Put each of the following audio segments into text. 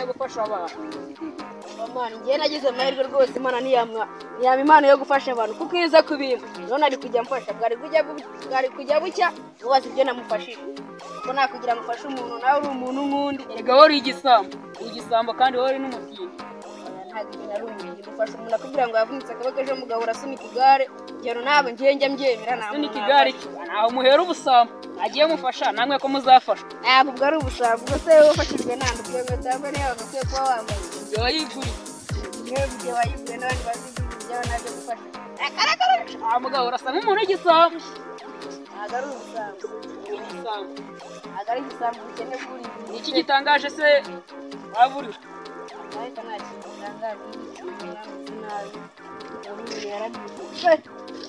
yo gufasha abantu Imana njye nagize amahirwe rwose imana ntiyaba impano yo gufasha abantu kuko iyo iza kubimpa none ari kujya mfasha bwari kujya bu- bwari kujya bucya ubaza ibyo namufashije kuko nta kugira ngo ufashe umuntu nawe uri umuntu nk'undi erega wowe uri igisambo igisambo kandi wowe uri n'umutindi ntabwo ibintu ari umuntu ufasha umuntu akubwira ngo yavunitse akaboko ejo mugabo urasunika igare urugero ntabwo ngiye njya mbyemera nta muntu asunika igare cye ntaho muhera ubusambo agiye mufasha namwe ko muzafashwa ntabwo ubwo ari ubusambo ubwo se wafashijwe nta ndubwo inkweto yambaye niyo wagakwiye kuba wambaye ibyo wayiguriye niyo igihe wayiguye n'abandi bazigura ibyawe nabyo gufasha nta mugabo urasa nk'umuntu w'igisambo ntabwo ari ubusambo Uri igisambo. ntabwo ari igisambo ubukene bw'uriye ni iki gitangaje se waba uriwe ariko nta kintu gitangaje n'ameze nabi ubundi yarabivuze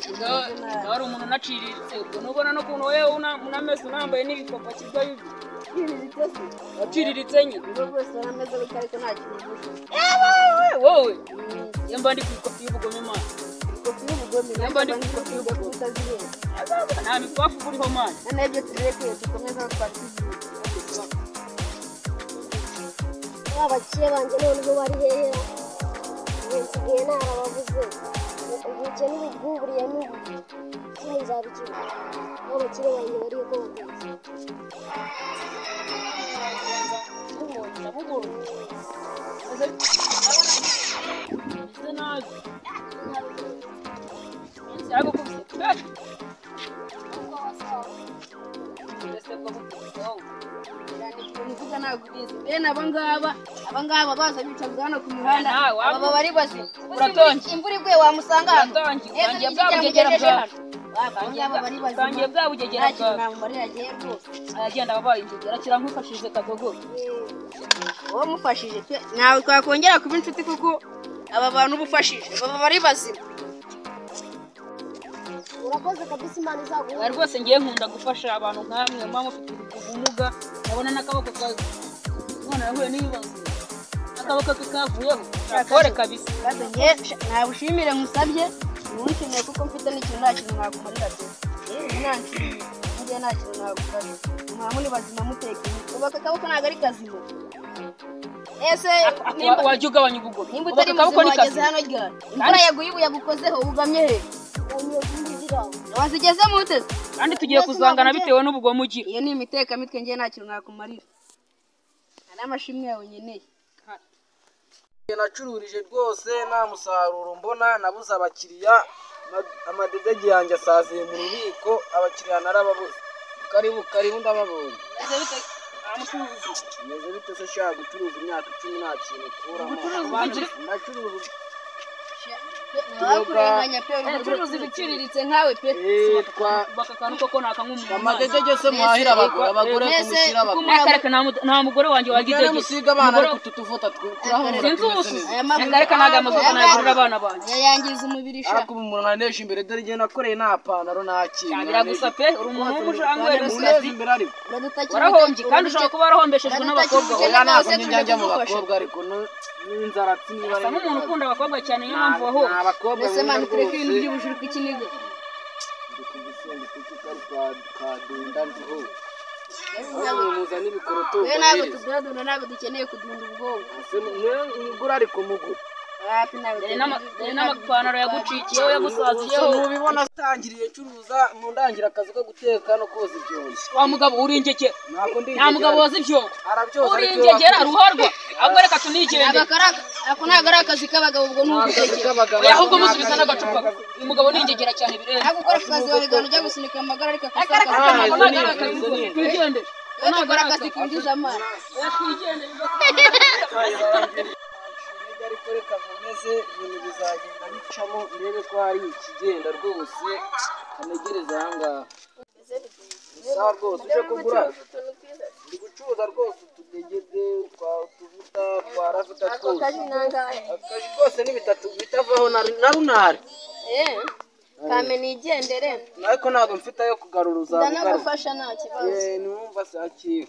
ubwo ubwo hari umuntu unaciriritse ubwo nubona n'ukuntu wowe una- unameze unambaye n'ibipapa kiva bibi ibintu waciriritse nyine ubwo bwose warameze gutya ariko nta kintu uvuze wowe wowe Mm, iyo mba ndi ku ikopi y'ubugome imana kopi y'ubugome Niyo mba ndi ku kopi y'ubugome. utazirenza nta mikwafu uriho mani noneho ibyo turekeye dukomeza twatwizihiza abaciye banjye noneho bari hehe nsigaye narababuze ubuke n'ubuguburiye n'ubu kino nzabikira aho abakire banjye bari uko batetse bisa nabi cyangwa kubise kubera mbese bwo kubisaho nziza ntabwo ubizi bene aba ngaba aba ngaba baza bicaga hano ku muhanda Nawe, aba baba ari bazima Uratonze. imvura iguye wamusanga hano Uratonze. Yesu Utangiye n'ikigira ngo bwabugegera ugejeje bwawe. hano. Wabantu aba bari bazima utangiye bwa bugegera nta kintu bwawe namumarira agiye rwose aragenda ababaye inzogera kirankufashije kadogogo uwo mufashije pe ntabwo twakongera kuba inshuti kuko aba bantu uba ufashije baba bari bazima urakoze kabisa imana izaguha Oya, rwose ngiye nkunda gufasha abantu nkamwe muba mufite ubumuga ndabona n'akaboko ka none yahuye n'ibibazo akaboko ke kavuyeho nakore kabisa kandi njye sha- nabushimire musabye ntushimire kuko mfite n'ikintu nta kintu nakumarira pe yewe nanshimire njye nta kintu nagukorera muba muri bazima mutekanye kubaka akaboko ntabwo ari kazima ese Ako- ako- nimba wajya ugabanya ubugome nimba Ubaka utari akaboko muzima ni wageze kazima hano ryari imvura yaguye ibuye yagukozeho ugamye he unyobundira wazigeze mu ntebe kandi tugiye kuzangana bitewe n'ubugome ugira iyo ni imitekamutwe ngewe nta kintu nakumarira hari amashimwe yawe nkeneye nacururije rwose nta musaruro mbona nabuze abakiriya ama- amadegege yanjye asaziye mu bubiko abakiriya narababuze karibu karibu ndababonye meze bite se shaka gucuruza imyaka icumi nta kintu ukuramo nacuruza ntiwakurenganya pe ubucuruzi ubucuruzi buciriritse nkawe pe Eh, twa- baka akantu koko nakanyw'umuntu amadegege se muhahira abagore abagore Mbese- kumushyira abagore akareka nta mugore wanjye mugende wagidegesa musiga abana ariko tutuvuta turahumura sinzi tumeze ubusuzi neza Aya mavuta- akareka ntago amavuta nagurira abana banjye aya yangiza umubiri sha ariko ubu umuntu nanesha imbere dore igihe nakoreye nta pantaro nta kintu biragusa pe uri umuntu w'umushangwe muneza imbere ariko uradutakira warahombye ubute- kandi ushobora kuba warahombeshejwe n'abakobwa Uradutakira we ubukene oya ntabwo bwose njya tuje njya mu kugufasha bakobwa ariko no- n'inzara niba asa nk'umuntu ukunda abakobwa cyane niyo mpamvu wahura abakobwa mbese mani tureke ibintu by'ubujuru kw'ikiniga muzana ibikoroto we ntabwo tuduradura ntabwo dukeneye kudunda ubwonko umugura ariko mugura wapi ntabwo Dore n'ama- dore n'amapantaro yagucikiyeho yagusaziyeho mubibona atangiriye ncuruza mu ndangira akazi ko guteka no koza ibyombo wa mugabo uri ingegera ntabwo ndi nta mugabo woza ibyombo arabyoza uri ariko iyo ingegera wakoze- ruhorwa ahubwo reka tunigende ntabwo ari aka- ako ntabwo ari akazi k'abagabo ubwo ni Akazi ugutekera k'abagabo oya ahubwo ni musubiza akazi n'agacupa k'abagabo. uyu mugabo ni ingegera cyane birenze ntabwo ukora akazi wawe gana ujya gusunika amagara ariko akazi akareka k'abagabo Ah, ntabwo izo ni- nagara akazi izo ni- twigendere we dukora akazi kinjiza amazi oya twigendere Intege ariko reka nkomeze ibintu bizagenda bicamo ndebe ko hari ikigenda rwose kanegereza ahangaha gusa rwose uje kugura ndi gucuruza rwose utudegede twa utuvuta twa ravuta twose akazi kose ni bitatu bitavaho na na runari Eh, kame nigendere ariko ntabwo mfite ayo kugarura uzamugaruka ndanagufasha nta kibazo numva sakiwe